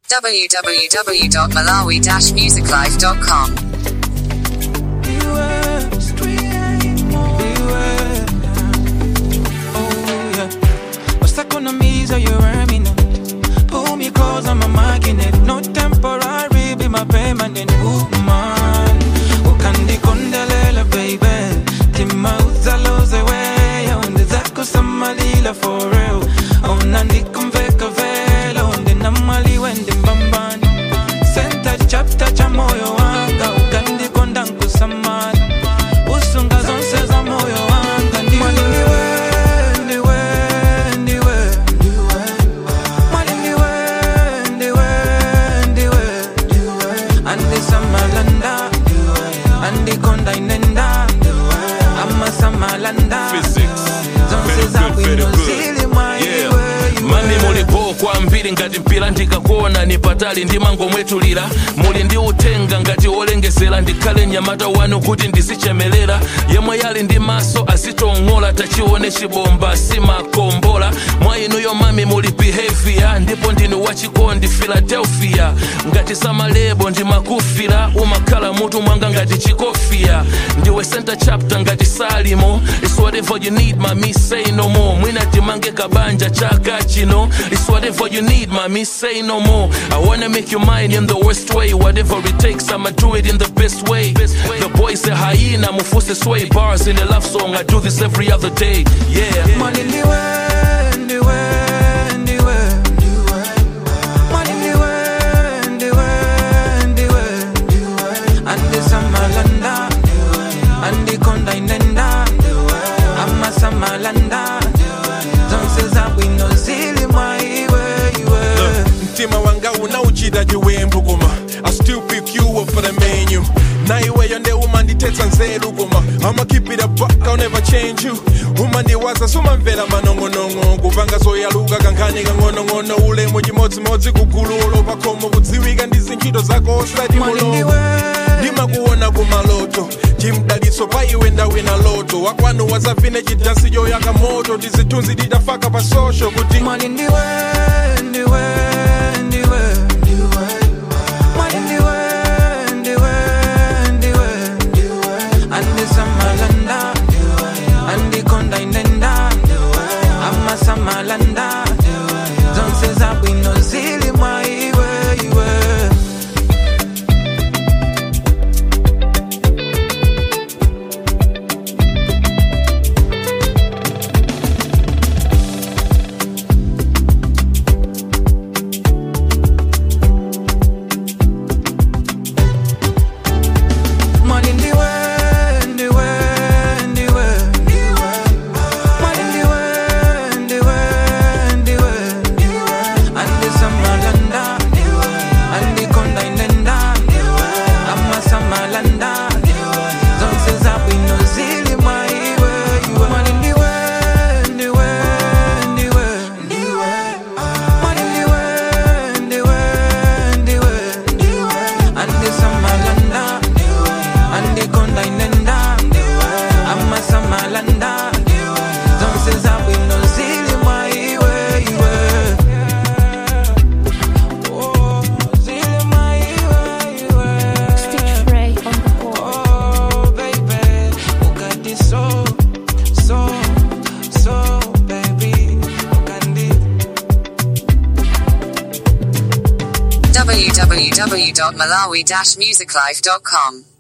www.malawi-musiclife.com. Stuck on the knees, are you wearing it? Pull me close, I'm a magnet. No temporary, be my permanent woman. Ukandi kondelela, baby. Tima uzaloze way. Onde zako samalila for real. Ona nikumveka vela. Onde namali wende mbambani. Senta chapter cha moyo wanga. Ukandi kondanku samani. Usunga zonse za moyo wanga. Ndiwe, ndiwe, ndiwe, ndiwe. Mwali ndiwe, ndiwe, ndiwe. Andi samalanda. Andi konda inenda. Ama samalanda. Physics. Zonse Very za good, very bwino good. zili mwa Yeah. iwe, iwe. mani mulipo kwambiri ngati mpira ndikakuona ni patali ndimangomwetulira muli ndi utenga ngati wolengesera ndikhale mnyamata wanu kuti ndisichemelera yemwe yali ndi maso asitong'ola tachione chibomba simakombola mwa inuyo mami muli behavior ndipo ndinu wachikondi philadelphia ngati samalebo ndimakufira umakhala mutu mwanga ngati chikofia ndiwe center chapter ngati salimo It's whatever you need mami say no more mwina timange kabanja chaka chino It's whatever you need mami say no more I wanna make you mine in the worst way whatever it takes I'ma do it in the best way the boy say hyena mufuse sway bars in a love song I do this every other day yeah Mwali ndiwe, ndiwe, ndiwe. Mwali ndiwe, ndiwe, ndiwe. Andi samalanda. Andi konda inenda. Ama samalanda. Zonse za bwino zili mwa iwe, iwe. mtima wanga unauchita chiwembu koma i still pick you up for the menu naiweyo nde umandithetsa nzeru koma i'ma keep it a buck i'll never change you umandiwaza sumamvera manong'onong'o kupanga zoyaluka kankhani kang'onong'ono ulemu chimodzimodzi kugululo pakhomo kudziwika ndi zintchito zako osati Mwali mulomo ndiwe. ndimakuona kumaloto chimdalitso pa iwe ndawina loto wakwanu wazavine chidansi choyaka moto tizithunzi tidafaka pa social kuti Mwali ndiwe, ndiwe, ndiwe. Mwali ndiwe, ndiwe, ndiwe. Andi samalanda. Andi konda inenda. Ama samalanda. Zonse za bwino zili mwa iwe, iwe. Mwali ndiwe, ndiwe, ndiwe. Mwali ndiwe, ndiwe, ndiwe. Andi samalanda. Andi konda inenda. Ama samalanda. Zonse za bwino zili mwa iwe, iwe. Mwali ndiwe, ndiwe, ndiwe. Mwali ndiwe, ndiwe, ndiwe. Andi samalanda. Andi konda inenda. Ama samalanda. Zonse za bwino zili mwa iwe, iwe. Oh, zili mwa iwe, iwe. Stitch Ray on the board. Oh, baby, you got this so, so, so, baby, you got this. www.malawi-musiclife.com.